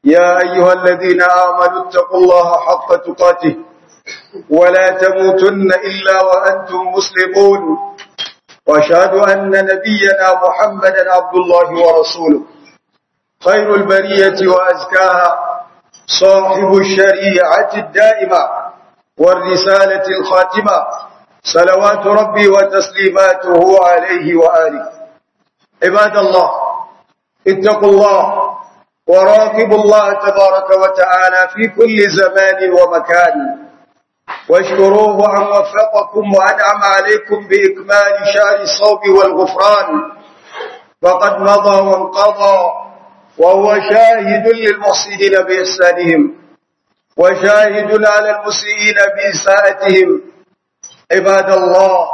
يا أيها الذين آمنوا اتقوا الله حق تقاته ولا تموتن إلا وأنتم مسلمون واشهد أن نبينا محمدا عبد الله ورسوله خير البرية وأزكاها صاحب الشريعة الدائمة والرسالة الخاتمة صلوات ربي وتسليماته عليه وآله عباد الله اتقوا الله وراقبوا الله تبارك وتعالى في كل زمان ومكان واشكروه أن وفقكم وأنعم عليكم بإكمال شهر الصوم والغفران فقد مضى وانقضى وهو شاهد للمحسنين بإحسانهم وشاهد على المسيئين بإساءتهم عباد الله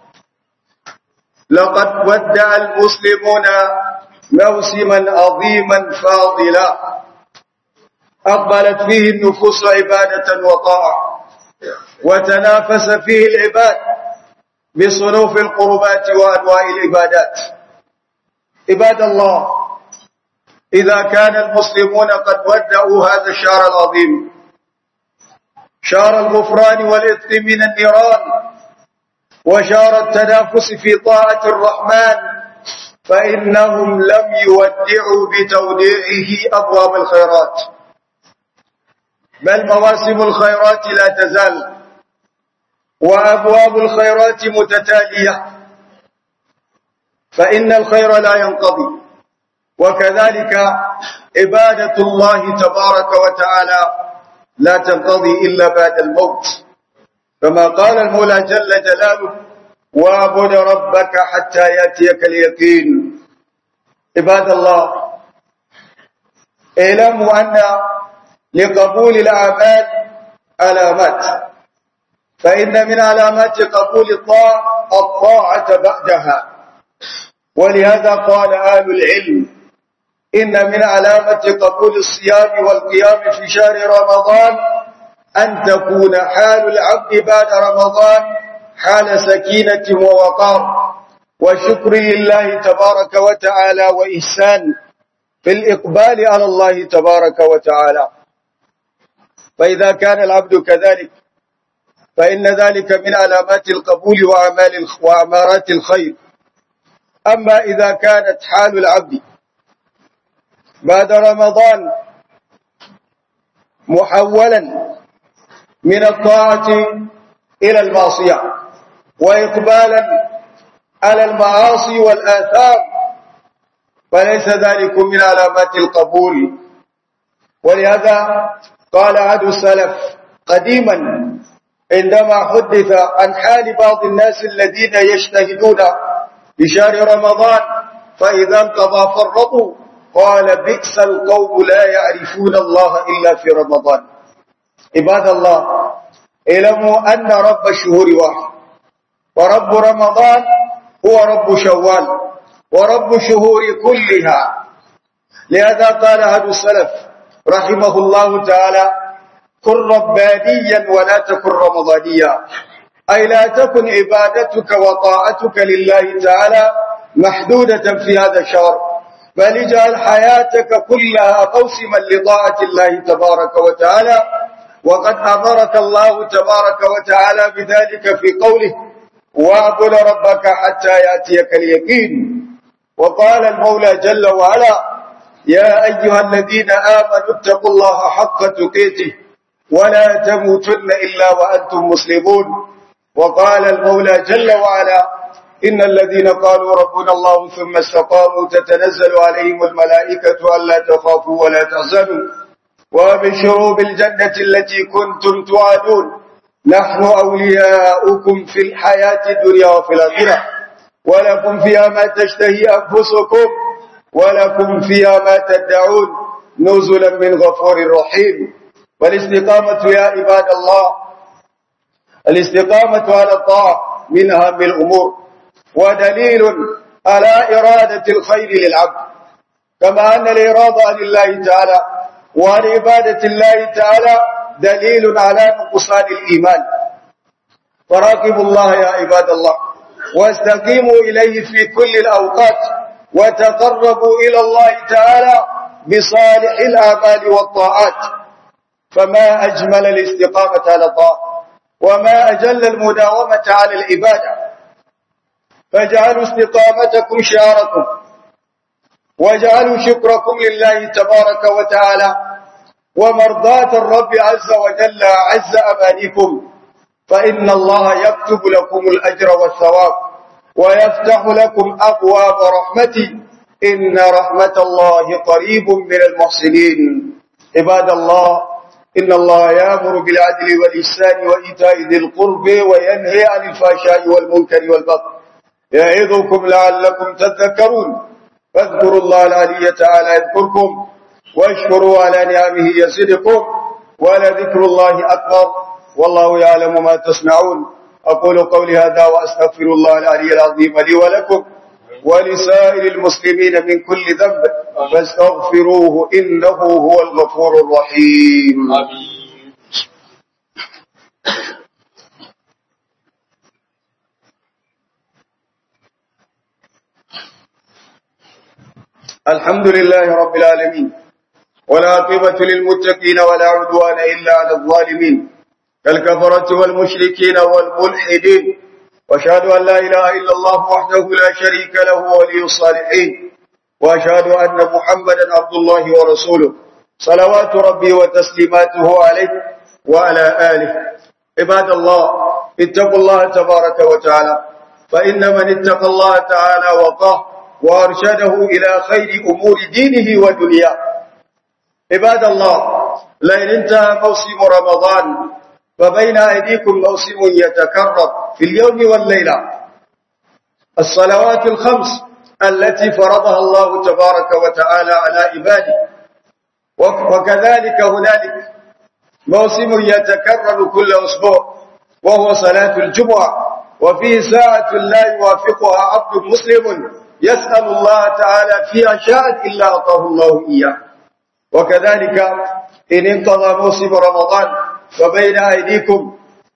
لقد ودع المسلمون موسما عظيما فاضلا أقبلت فيه النفوس عبادة وطاعة وتنافس فيه العباد بصنوف القربات وأنواع العبادات عباد الله إذا كان المسلمون قد ودعوا هذا الشهر العظيم شهر الغفران والإثم من النيران وشهر التنافس في طاعة الرحمن فإنهم لم يودعوا بتوديعه أبواب الخيرات بل مواسم الخيرات لا تزال وأبواب الخيرات متتالية فإن الخير لا ينقضي وكذلك عبادة الله تبارك وتعالى لا تنقضي إلا بعد الموت كما قال المولى جل جلاله واعبد ربك حتى يأتيك اليقين عباد الله اعلموا أن لقبول الأعمال علامات فإن من علامات قبول الطاعة الطاعة بعدها ولهذا قال أهل العلم إن من علامة قبول الصيام والقيام في شهر رمضان أن تكون حال العبد بعد رمضان حال سكينة ووقار وشكر لله تبارك وتعالى وإحسان في الإقبال على الله تبارك وتعالى فإذا كان العبد كذلك فإن ذلك من علامات القبول وأعمال وأمارات الخير أما إذا كانت حال العبد بعد رمضان محولا من الطاعة إلى المعصية وإقبالا على المعاصي والآثام فليس ذلك من علامات القبول ولهذا قال عهد السلف قديما عندما حدث عن حال بعض الناس الذين يجتهدون بشهر رمضان فإذا انقضى فرطوا قال بئس القوم لا يعرفون الله إلا في رمضان عباد الله اعلموا أن رب الشهور واحد ورب رمضان هو رب شوال ورب الشهور كلها لهذا قال أهل السلف رحمه الله تعالى كن ربانيا ولا تكن رمضانيا أي لا تكن عبادتك وطاعتك لله تعالى محدودة في هذا الشهر بل اجعل حياتك كلها موسما لطاعة الله تبارك وتعالى وقد أمرك الله تبارك وتعالى بذلك في قوله واعبد ربك حتى يأتيك اليقين وقال المولى جل وعلا يا أيها الذين آمنوا اتقوا الله حق تقيته ولا تموتن إلا وأنتم مسلمون وقال المولى جل وعلا إن الذين قالوا ربنا الله ثم استقاموا تتنزل عليهم الملائكة ألا تخافوا ولا تحزنوا وابشروا بالجنة التي كنتم توعدون نحن أولياؤكم في الحياة الدنيا وفي الآخرة ولكم فيها ما تشتهي أنفسكم ولكم فيها ما تدعون نزلا من غفور رحيم والاستقامة يا عباد الله الاستقامة على الطاعة من أهم الأمور ودليل على إرادة الخير للعبد كما أن الإرادة عن الله تعالى وعن عبادة الله تعالى دليل على نقصان الإيمان فراقبوا الله يا عباد الله واستقيموا إليه في كل الأوقات وتقربوا إلى الله تعالى بصالح الآمال والطاعات فما أجمل الاستقامة على الطاعة وما أجل المداومة على العبادة فاجعلوا استقامتكم شعاركم واجعلوا شكركم لله تبارك وتعالى ومرضاة الرب عز وجل عز أمانكم فإن الله يكتب لكم الأجر والثواب ويفتح لكم أبواب رحمته إن رحمة الله قريب من المحسنين عباد الله إن الله يأمر بالعدل والإحسان وإيتاء ذي القرب وينهي عن الفحشاء والمنكر والبغي يعظكم لعلكم تذكرون فاذكروا الله العلي تعالى يذكركم واشكروا على نعمه يزدكم ولذكر الله أكبر والله يعلم ما تصنعون أقول قولي هذا وأستغفر الله العلي العظيم لي ولكم ولسائر المسلمين من كل ذنب فاستغفروه إنه هو الغفور الرحيم آمين الحمد لله رب العالمين والعاقبة للمتقين ولا عدوان إلا على الظالمين كالكفرة والمشركين والملحدين واشهد أن لا إله إلا الله وحده لا شريك له ولي الصالحين واشهد أن محمدا عبد الله ورسوله صلوات ربي وتسليماته عليه وعلى آله عباد الله اتقوا الله تبارك وتعالى فإن من اتقى الله تعالى وقاه وأرشده إلى خير أمور دينه ودنياه عباد الله لئن انتهى موسم رمضان فبين أيديكم موسم يتكرر في اليوم والليلة الصلوات الخمس التي فرضها الله تبارك وتعالى على عباده وكذلك هنالك موسم يتكرر كل أسبوع وهو صلاة الجمعة وفيه ساعة لا يوافقها عبد مسلم يسأل الله تعالى فيها شاء إلا أعطاه الله إياه وكذلك إن انقضى موسم رمضان فبين أيديكم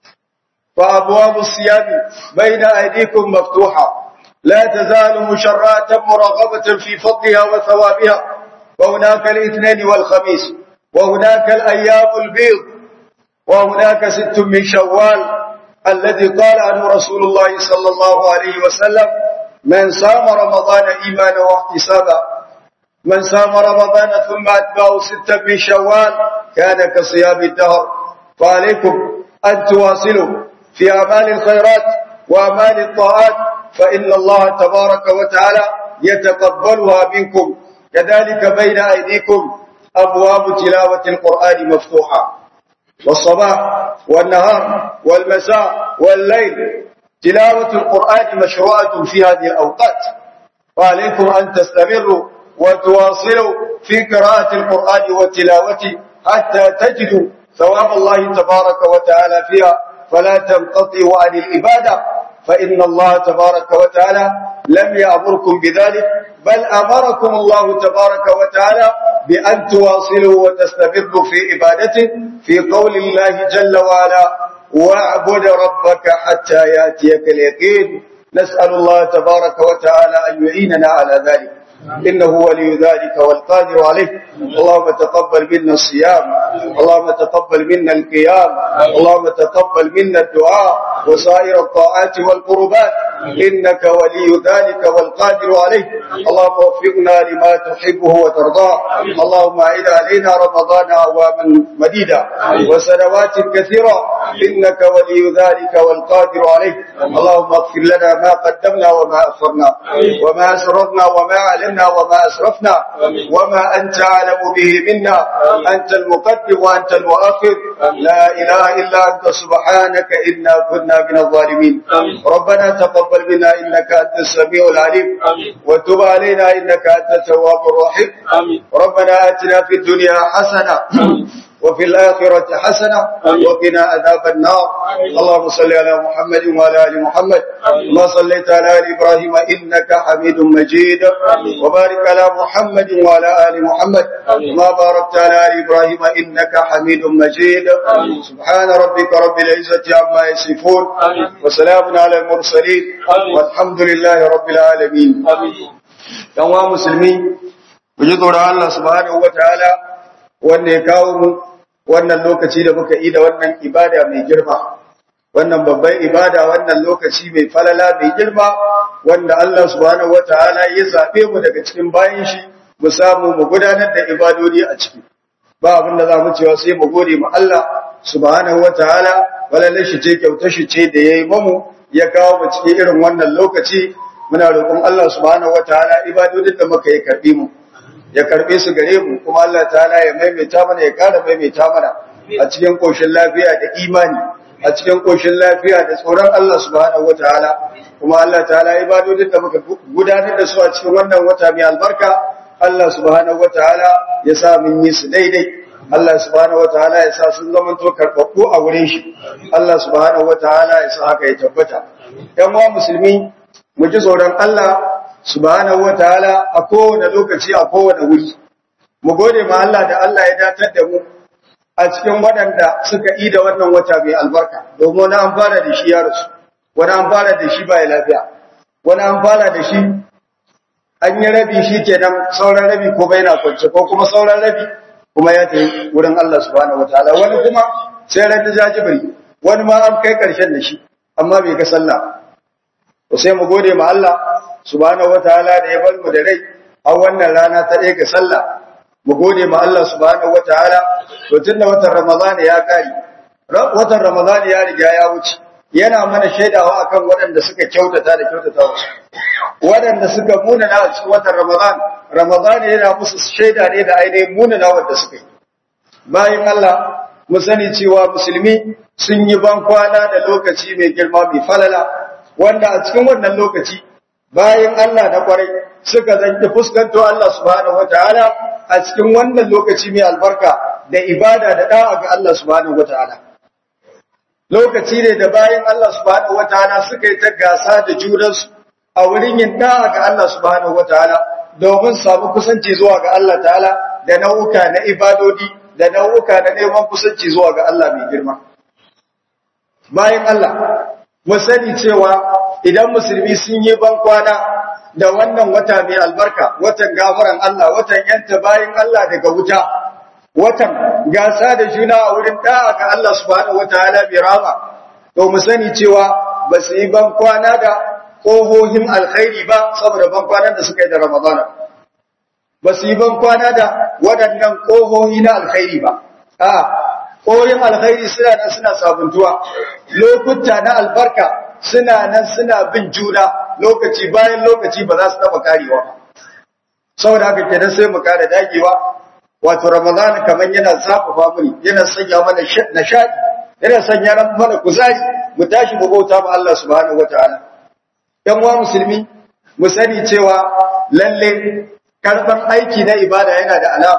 فأبواب الصيام بين أيديكم مفتوحة لا تزال مشرعة مرغبة في فضلها وثوابها وهناك الاثنين والخميس وهناك الأيام البيض وهناك ست من شوال الذي قال عنه رسول الله صلى الله عليه وسلم من صام رمضان إيمانا واحتسابا من صام رمضان ثم أتبعه ستا من شوال كان كصيام الدهر فعليكم أن تواصلوا في أعمال الخيرات وأعمال الطاعات فإن الله تبارك وتعالى يتقبلها منكم كذلك بين أيديكم أبواب تلاوة القرآن مفتوحة والصباح والنهار والمساء والليل تلاوة القرآن مشروعة في هذه الأوقات وعليكم أن تستمروا وتواصلوا في قراءة القرآن وتلاوته حتى تجدوا ثواب الله تبارك وتعالى فيها فلا تنقطعوا عن العبادة فإن الله تبارك وتعالى لم يأمركم بذلك بل أمركم الله تبارك وتعالى بأن تواصلوا وتستمروا في عبادته في قول الله جل وعلا واعبد ربك حتى يأتيك اليقين نسأل الله تبارك وتعالى أن يعيننا على ذلك إنه ولي ذلك والقادر عليه اللهم تقبل منا الصيام اللهم تقبل منا القيام اللهم تقبل منا الدعاء وسائر الطاعات والقربات إنك ولي ذلك والقادر عليه اللهم وفقنا لما تحبه وترضاه اللهم أعد علينا رمضان أعواما مديدة وسنوات كثيرة إنك ولي ذلك والقادر عليه اللهم اغفر لنا ما قدمنا وما أخرنا وما أسررنا وما أعلنا وما أسرفنا وما أنت أعلم به منا أنت المقدم وأنت المؤخر لا إله إلا أنت سبحانك إنا كنا من الظالمين ربنا تقبل منا إنك أنت السميع العليم وتب علينا إنك أنت التواب الرحيم ربنا آتنا في الدنيا حسنة وفي الآخرة حسنة وقنا عذاب النار اللهم صل على محمد وعلى آل محمد ما صليت على آل إبراهيم إنك حميد مجيد وبارك على محمد وعلى آل محمد ما باركت على آل إبراهيم إنك حميد مجيد سبحان ربك رب العزة عما يصفون وسلام على المرسلين والحمد لله رب العالمين يوم مسلمين mu ji tsoron Allah subhanahu wataala wanda ya kawo mu wannan lokaci da muka yi da wannan ibada mai girma wannan babban ibada wannan lokaci mai falala mai girma wanda Allah subhanahu wataala ya zabe mu daga cikin bayin shi mu samu mu gudanar da ibadodi a ciki ba abin da za mu cewa sai mu gode ma Allah subhanahu wataala walalle shi ce kyauta shi ce da yayi mamu ya kawo mu cikin irin wannan lokaci muna roƙon Allah subhanahu wataala ibadodin da muka yi karbi mu ya karbe su gare mu kuma Allah ta'ala ya maimaita mana ya ƙara maimaita mana a cikin koshin lafiya da imani a cikin koshin lafiya da tsoron Allah subhanahu wataala kuma Allah ta'ala ibadodin da muka gudanar da su a cikin wannan wata mai albarka Allah subhanahu wataala ya sa mun yi su daidai Allah subhanahu wataala ya sa sun zama to karɓaɓɓu a wurin shi Allah subhanahu wataala ya sa haka ya tabbata ƴan uwa musulmi mu ji tsoron Allah subhanahu wataala a kowane lokaci a kowane wuri mu gode ma Allah da Allah ya datar da mu a cikin waɗanda suka yi da wannan wata mai albarka domin wani an fara da shi ya rasu wani an fara da shi ba ya lafiya wani an fara da shi an yi rabi shi kenan sauran rabi ko bai na kwance ko kuma sauran rabi kuma ya tafi wurin Allah subhanahu wataala wani kuma sai ran da jajibiri wani ma an kai karshen da shi amma bai ga sallah to sai mu gode ma Allah subhanahu wataala da ya bar mu da rai a wannan rana ta ɗaya ga sallah mu gode ma Allah subhanahu wataala to tunda watan Ramadan ya kare watan Ramadan ya riga ya wuce yana mana shaidawa akan waɗanda suka kyautata da kyautatawa waɗanda suka munana a cikin watan Ramadan Ramadan yana musu shaida ne da ainihin munana wanda suka yi bayan Allah mu sani cewa musulmi sun yi ban kwana da lokaci mai girma mai falala wanda a cikin wannan lokaci bayan Allah na kwarai suka zanki fuskanto Allah subhanahu wataala a cikin wannan lokaci mai albarka da ibada da da'a ga Allah subhanahu wataala lokaci ne da bayan Allah subhanahu wataala suka yi ta gasa da junansu a wurin yin da'a ga Allah subhanahu wataala domin samu kusanci zuwa ga Allah ta'ala da nau'uka na ibadodi da nau'uka na neman kusanci zuwa ga Allah mai girma bayan Allah mu sani cewa idan musulmi sun yi ban kwana da wannan wata mai albarka watan gafaran Allah watan yanta bayan Allah daga wuta watan gasa da juna a wurin da'a ga Allah subhanahu wataala bi rama to mu sani cewa ba su yi ban kwana da kohohin alkhairi ba saboda ban kwanan da suka yi da Ramadana ba su yi ban kwana da waɗannan kohohi na alkhairi ba a kohohin alkhairi suna nan suna sabuntuwa lokuta na albarka suna nan suna bin juna lokaci bayan lokaci ba za su taba karewa saboda haka kenan sai mu kare dagewa wato ramadan kaman yana zafafa mu yana sanya mana nishadi yana sanya mana kuzari mu tashi mu bauta ma Allah subhanahu wataala yan uwa musulmi mu sani cewa lalle karban aiki na ibada yana da alama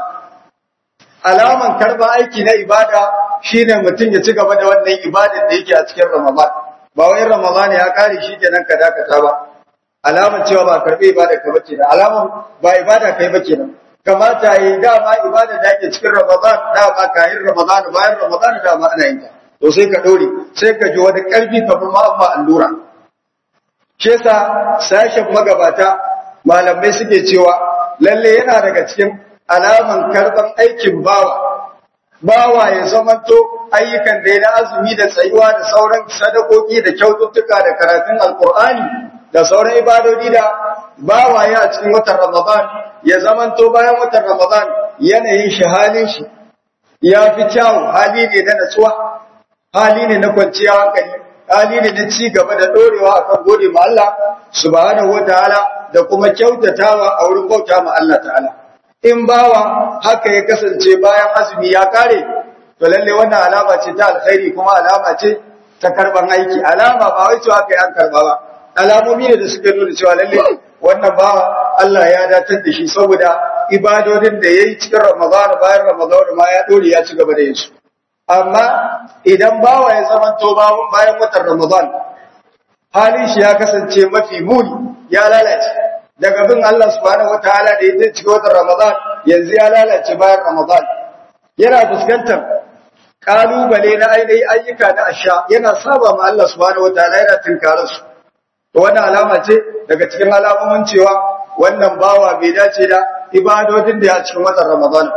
alaman karban aiki na ibada shine mutum ya ci gaba da wannan ibadar da yake a cikin ramadan ba wai ramadan ya kare shi kenan ka dakata ba alaman cewa ba karbe ibada ka bace da alaman ba ibada kai ba kenan kamata yi dama ibada da yake cikin ramadan dama kayan ramadan bayan ramadan dama ana yin ta to sai ka dore sai ka ji wani karfi kafin ma amma allura shi yasa sashen magabata malamai suke cewa lalle yana daga cikin alaman karban aikin bawa bawa ya zamanto ayyukan da ya na azumi da tsayuwa da sauran sadakoki da kyaututtuka da karatun alkur'ani da sauran ibadodi da bawa ya a cikin watan ramadan ya zamanto bayan watan ramadan yanayin shi halin shi ya fi kyawun hali ne na natsuwa hali ne na kwanciya hankali hali ne na ci gaba da dorewa akan gode ma Allah subhanahu wataala da kuma kyautatawa a wurin bauta ma Allah ta'ala in bawa haka ya kasance bayan azumi ya kare to lalle wannan alama ce ta alkhairi kuma alama ce ta karban aiki alama ba wai cewa kai an karba ba alamomi ne da suke nuna cewa lalle wannan bawa Allah ya datar da shi saboda ibadodin da yayi cikin Ramadan bayan Ramadan ma ya dore ya ci gaba da yin su amma idan bawa ya zama to bayan watan Ramadan halin shi ya kasance mafi muni ya lalace daga bin Allah subhanahu wataala da yake cikin watan Ramadan yanzu ya lalace bayan Ramadan yana fuskantar kalubale na ainihin ayyuka na asha yana saba ma Allah subhanahu wataala yana tinkarar su to wannan alama ce daga cikin alamomin cewa wannan bawa bai dace da ibadodin da ya cikin watan Ramadan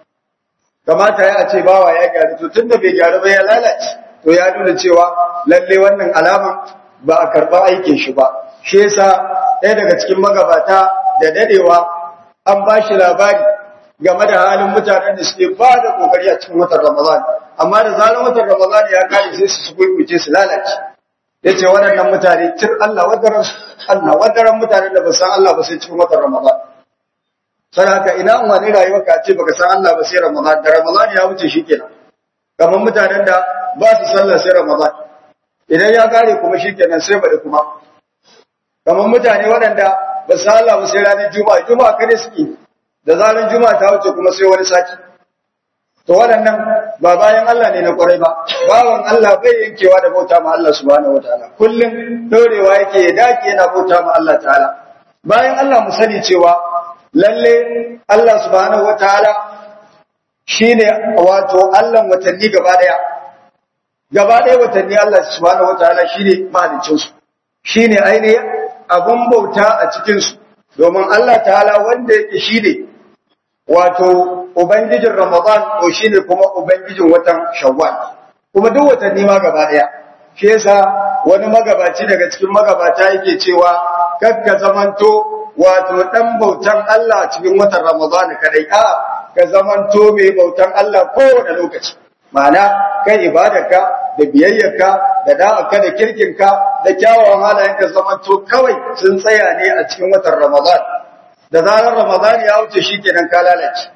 kamata ya ce bawa ya gyaru to tunda bai gyaru ba ya lalace to ya nuna cewa lalle wannan alama ba a karba aikin shi ba shi yasa ɗaya daga cikin magabata da dadewa an ba shi labari game da halin mutanen da suke ba da kokari a cikin watan Ramadan amma da zaran watan Ramadan ya kare sai su kuice su lalace yace waɗannan mutane tir Allah wadaran Allah wadaran mutanen da ba san Allah ba sai cikin watan Ramadan sai haka ina wani rayuwar ka ce baka san Allah ba sai Ramadan da Ramadan ya wuce shikenan kamar mutanen da ba su sallah sai Ramadan idan ya kare kuma shikenan sai bada kuma kamar mutane waɗanda ba su Allah ba sai ranar Juma'a Juma'a kada suke da zaran Juma'a ta wuce kuma sai wani sati to waɗannan ba bayan Allah ne na kwarai ba bawan Allah bai yankewa da bauta ma Allah subhanahu wataala kullum dorewa yake ya dake yana bauta ma Allah ta'ala bayan Allah mu sani cewa lalle Allah subhanahu wataala shine wato Allah watanni gaba daya gaba daya watanni Allah subhanahu wataala shine mahaliccin su shine ainihin abun bauta a cikin su domin Allah ta'ala wanda yake shine wato ubangijin Ramadan ko shine kuma ubangijin watan Shawwal kuma duk watanni ma gaba daya shi yasa wani magabaci daga cikin magabata yake cewa kakka zamanto wato dan bautan Allah cikin watan Ramadan kadai a ka zamanto mai bautan Allah kowane lokaci ma'ana kai ibadarka da biyayyarka da da'aka da kirkinka da kyawawan halayenka zamanto kawai sun tsaya ne a cikin watan Ramadan da zarar Ramadan ya wuce shikenan ka lalace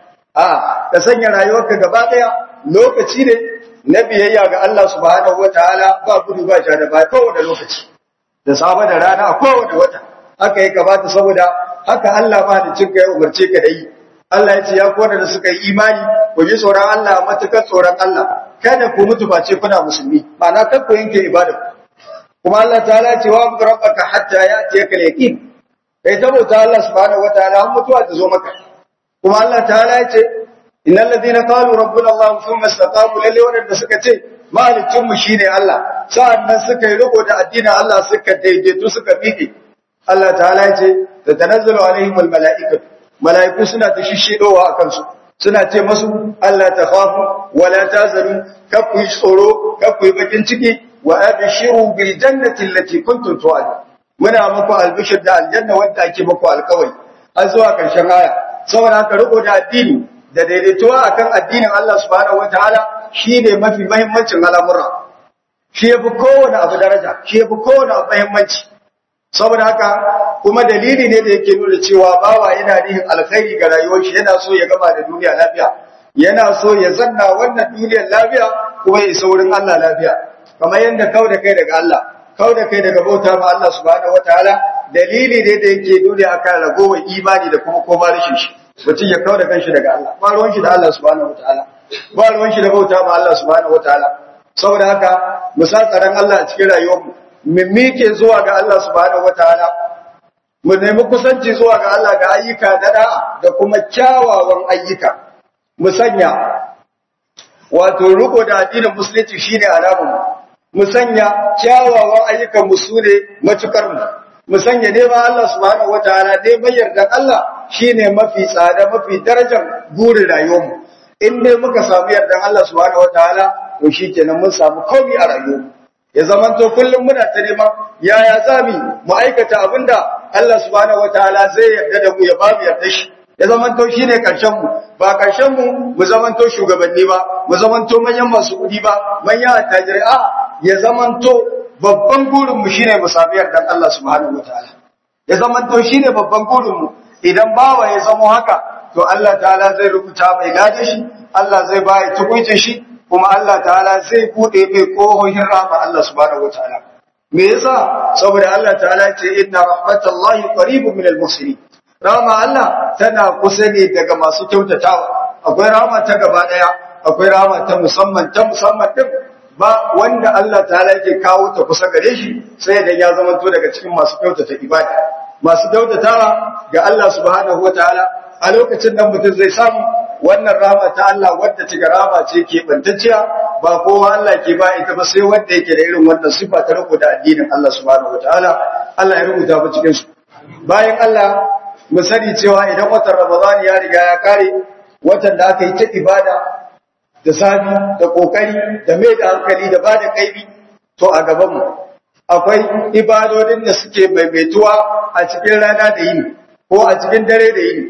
a ka sanya rayuwarka gaba daya lokaci ne na biyayya ga Allah subhanahu wataala ba gudu ba ja da ba kowane lokaci da safe da rana a kowane wata haka ya kamata saboda haka Allah ma da cinka ya umarce ka da yi Allah ya ce ya kowane da suka yi imani ku ji tsoron Allah matukar tsoron Allah kada ku mutu face kuna musulmi ma'ana kar ku yanke ibada kuma Allah ta'ala ya ce wa rabbaka hatta ya'tiyaka al-yaqin kai saboda Allah subhanahu wataala har mutuwa ta zo maka kuma Allah ta'ala ya ce innal ladina qalu rabbuna Allah thumma istaqamu lalle wanda suka ce mahalicin mu shine Allah sa'annan suka yi riko da addinin Allah suka daidaitu suka miƙe Allah ta'ala ya ce tatanazzalu alaihim almala'ikatu mala'iku suna ta shishidowa akan su suna ce masu Allah ta khafu wala tazanu kafu tsoro kafu bakin ciki wa abshiru bil jannati allati kuntum tu'adun muna muku albishir da aljanna wanda ake muku alkawari har zuwa karshen aya saboda haka riko da addini da daidaituwa akan addinin Allah subhanahu wataala shine mafi muhimmancin al'amura shi yafi kowane abu daraja shi yafi kowane abu muhimmanci saboda haka kuma dalili ne da yake nuna cewa bawa yana nihin alkhairi ga rayuwar shi yana so ya gama da duniya lafiya yana so ya zanna wannan duniyar lafiya kuma ya isa wurin Allah lafiya kamar yadda kau da kai daga Allah kau da kai daga bauta ma Allah subhanahu wataala dalili ne da yake nuna akan ragowar imani da kuma koma rashin shi mutum ya kau da kanshi daga Allah ba ruwan shi da Allah subhanahu wataala ba ruwan shi da bauta ma Allah subhanahu wataala saboda haka mu sa tsaron Allah a cikin rayuwarmu mu mike zuwa ga Allah subhanahu wataala mu nemi kusanci zuwa ga Allah ga ayyuka da da'a da kuma kyawawan ayyuka mu sanya wato riko da addinin musulunci shine alamun mu sanya kyawawan ayyukan mu sune matukar mu mu sanya neman Allah subhanahu wataala neman yardan Allah shine mafi tsada mafi darajar burin rayuwarmu in dai muka samu yardan Allah subhanahu wataala to shikenan mun samu komai a rayuwarmu ya zamanto kullum muna ta neman yaya zami mu aikata abinda Allah subhanahu wataala zai yarda da mu ya ba mu yarda shi ya zamanto shine karshen mu ba karshen mu mu zamanto shugabanni ba mu zamanto manyan masu kudi ba manyan attajirai a ya zamanto babban burin mu shine mu sami yardan Allah subhanahu wataala ya zamanto shine babban burin mu idan bawa ya zamo haka to Allah ta'ala zai rubuta mai gaje shi Allah zai ba ya tukuncin shi kuma Allah ta'ala zai bude mai kohohin rahma Allah subhanahu wataala me yasa saboda Allah ta'ala ce inna rahmatallahi qaribun minal muhsinin rahma Allah tana kusa ne daga masu kyautatawa akwai rahma ta gaba daya akwai rahma ta musamman ta musamman din ba wanda Allah ta'ala yake kawo ta kusa gare shi sai da ya zama to daga cikin masu kyautata ibada masu kyautatawa ga Allah subhanahu wataala a lokacin nan mutum zai samu wannan rahama ta Allah wadda take rahama ce ke bantacciya ba kowa Allah ke ba ita ba sai wanda yake da irin wannan sifa ta riko da addinin Allah subhanahu wataala Allah ya rubuta mu cikin su bayan Allah mu sani cewa idan watan Ramadan ya riga ya kare watan da aka yi ta ibada da sabi da kokari da mai da hankali da bada kaibi to a gaban mu akwai ibadodin da suke maimaituwa a cikin rana da yini ko a cikin dare da yini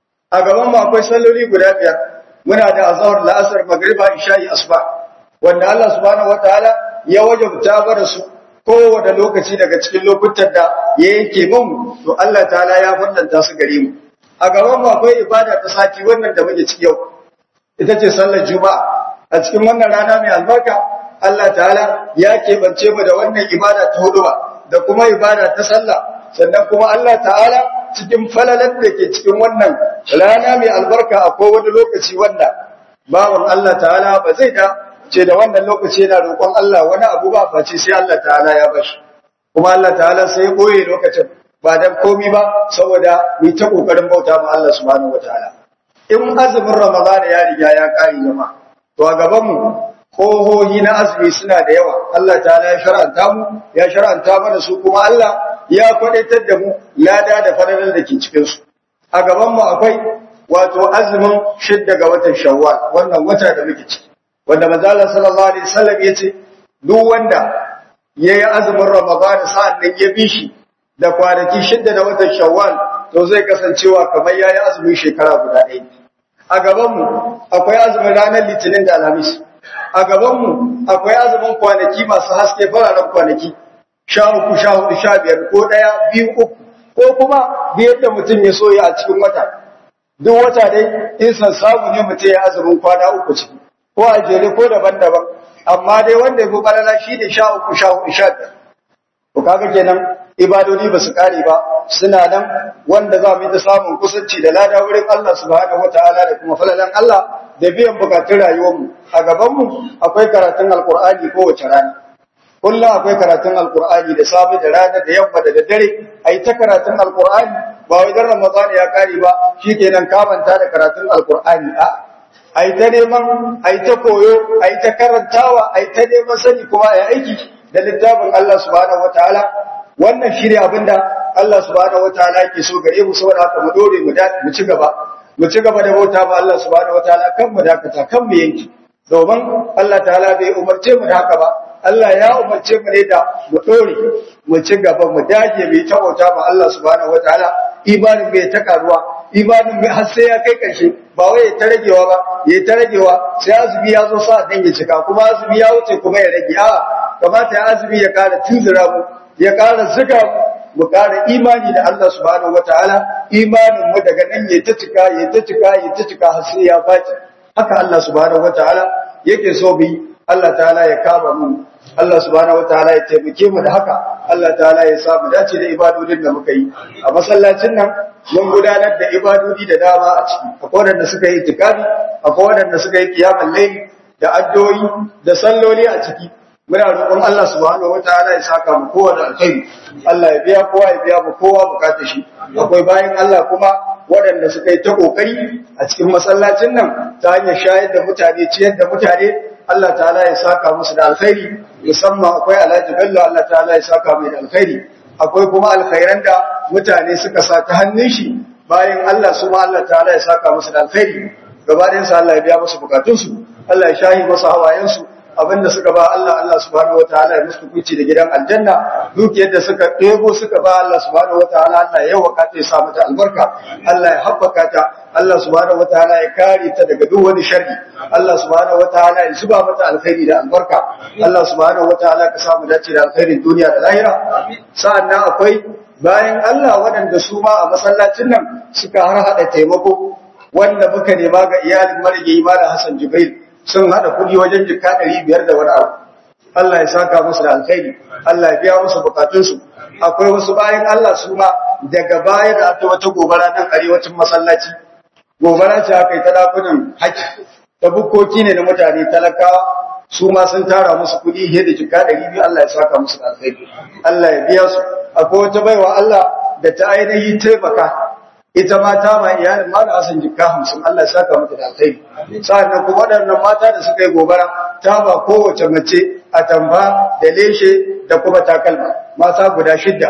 a gaban mu akwai salloli guda biyar muna da azhar la'asar magriba isha'i asuba wanda Allah subhanahu wataala ya wajabta bara su kowane lokaci daga cikin lokutan da ya yanke mun to Allah ta'ala ya fadanta su gare mu a gaban mu akwai ibada ta sati wannan da muke ciki yau ita ce sallar juma'a a cikin wannan rana mai albarka Allah ta'ala ya keɓance mu da wannan ibada ta huduba da kuma ibada ta sallah sannan kuma Allah ta'ala cikin falalar da ke cikin wannan rana mai albarka akwai wani lokaci wanda bawan Allah ta'ala ba zai da ce da wannan lokaci yana roƙon Allah wani abu ba face sai Allah ta'ala ya bashi kuma Allah ta'ala sai ya boye lokacin ba dan komi ba saboda mu ta kokarin bauta ma Allah subhanahu wataala in azumin Ramadan ya riga ya kare jama'a to a gaban mu kohohi na azumi suna da yawa Allah ta'ala ya shar'anta mu ya shar'anta mana su kuma Allah ya kwadaitar da mu lada da fadalar da ke cikin su a gaban mu akwai wato azumin shidda ga watan Shawwal wannan wata da muke ciki wanda manzo Allah sallallahu alaihi wasallam yace duk wanda yayi azumin Ramadan sa'an nan ya bi shi da kwanaki shidda da watan Shawwal to zai kasancewa kamar yayi azumin shekara guda ɗaya a gaban mu akwai azumin ranar Litinin da Alhamis a gabanmu akwai azumin kwanaki masu haske fararen kwanaki sha uku sha hudu sha biyar ko ɗaya biyu uku ko kuma biyar da mutum ya soya a cikin wata duk wata dai in san samu ne mutum ya azumin kwana uku ciki ko a jere ko daban-daban amma dai wanda ya fi balala shi ne sha uku sha hudu sha biyar to kaga kenan ibadodi ba su kare ba suna nan wanda za mu yi ta samun kusanci da lada wurin Allah subhanahu wataala da kuma falalan Allah da biyan bukatun rayuwarmu a gabanmu akwai karatun alkur'ani kowace rana kullum akwai karatun alkur'ani da safe da rana da yamma da daddare a yi ta karatun alkur'ani ba wai dan ramadan ya kare ba shikenan kamanta da karatun alkur'ani a a yi ta neman a yi ta koyo a yi ta karantawa a yi ta neman sani kuma a yi aiki da littafin Allah subhanahu wataala wannan shi ne abinda Allah subhanahu wataala yake so gare mu saboda haka mu dore mu ci gaba mu ci gaba da bauta ba Allah subhanahu wataala kan mu dakata kan mu yanki domin Allah ta'ala bai umarce mu da haka ba Allah ya umarce mu ne da mu dore mu ci gaba mu dage mu ta bauta ba Allah subhanahu wataala imanin bai ta karuwa imanin bai har sai ya kai karshe ba wai ya ta ragewa ba ya ta ragewa sai azumi ya zo sa dan ya cika kuma azumi ya wuce kuma ya rage a kamata ya azumi ya kara tunzura mu ya kara zuga mu mu ƙara imani da Allah subhanahu wataala imanin mu daga nan ya ta cika ya ta cika ya ta cika har sai ya faci haka Allah subhanahu wataala yake so bi Allah ta'ala ya kama mu Allah subhanahu wataala ya taimake mu da haka Allah ta'ala ya sa mu dace da ibadodin da muka yi a masallacin nan mun gudanar da ibadodi da dama a ciki akwai wanda suka yi itikafi akwai wanda suka yi kiyamul layl da addu'o'i da salloli a ciki muna roƙon Allah subhanahu wataala ya saka mu kowa da alkhairi Allah ya biya kowa ya biya mu kowa bukatar shi akwai bayan Allah kuma waɗanda suka yi ta kokari a cikin masallacin nan ta hanyar shayar da mutane ciyar da mutane Allah ta'ala ya saka musu da alkhairi musamman akwai Alhaji Bello Allah ta'ala ya saka mai da alkhairi akwai kuma alkhairan da mutane suka sa ta hannun shi bayan Allah su ma Allah ta'ala ya saka musu da alkhairi gabaɗayan sa Allah ya biya musu bukatunsu Allah ya shahi musu hawayensu abinda suka ba Allah Allah subhanahu wataala ya musu kuci da gidan aljanna dukiyar da suka ɗebo suka ba Allah subhanahu wataala Allah ya yawaka ta ya sa mata albarka Allah ya habbaka ta Allah subhanahu wataala ya kare ta daga duk wani sharri Allah subhanahu wataala ya zuba mata alkhairi da albarka Allah subhanahu wataala ka samu dace da alkhairin duniya da lahira sa'annan akwai bayan Allah waɗanda su ma a masallacin nan suka har hada taimako wanda muka nema ga iyalin marigayi Malam Hassan Jibril sun haɗa kuɗi wajen jika ɗari biyar da wani abu. Allah ya saka musu da alkhairi, Allah ya biya musu bukatunsu. Akwai wasu bayan Allah su ma daga baya da aka wata gobara nan arewacin masallaci. Gobara ce aka yi ta ɗakunan haƙƙi, ta bukkoki ne na mutane talakawa su ma sun tara musu kuɗi fiye da jika ɗari biyu Allah ya saka musu da alkhairi. Allah ya biya su. Akwai wata baiwa Allah da ta ainihi taimaka ita ma ta ma iyalin ma da asan jikka hamsin Allah ya saka mata da alkhairi sa'annan kuma waɗannan mata da suka yi gobara ta ba kowace mace a tamba da leshe da kuma takalma mata guda shidda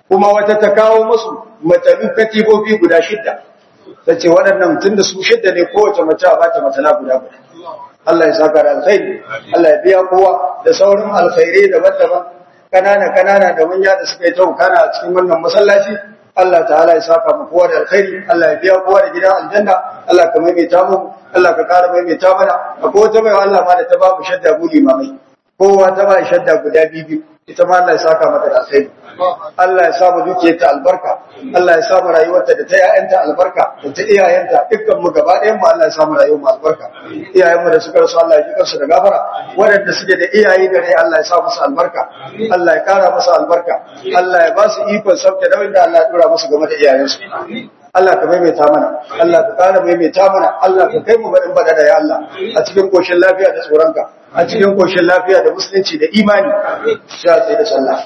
kuma wata ta kawo musu matalu katibobi guda shidda ta ce waɗannan tun da su shidda ne kowace mace a bata matala guda guda Allah ya saka da alkhairi Allah ya biya kowa da sauran alkhairai daban-daban kanana kanana da manya da suka yi ta kana a cikin wannan masallaci Allah ta'ala ya saka mu kowa da alkhairi Allah ya biya kowa da gidan aljanna Allah ka maimaita mu Allah ka kara maimaita mana akwai wata mai Allah ma da ta ba mu shadda mu limamai kowa ta ba shadda guda biyu ita ma Allah ya saka mata da alkhairi Allah ya sa mu dukiyarta albarka Allah ya sa mu rayuwarta da ta ƴaƴanta albarka da ta iyayenta dukkan mu gaba ɗayan mu Allah ya sa mu rayuwar mu albarka iyayen mu da suka rasu Allah ya ji kansu da gafara waɗanda suke da iyaye da rai Allah ya sa musu albarka Allah ya kara musu albarka Allah ya ba su ikon sauke da wanda Allah ya dora musu game da iyayensu Allah ka maimaita mana Allah ka kara maimaita mana Allah ka kai mu baɗin baɗa da ya Allah a cikin koshin lafiya da tsoronka a cikin koshin lafiya da musulunci da imani sha tsaye da sallah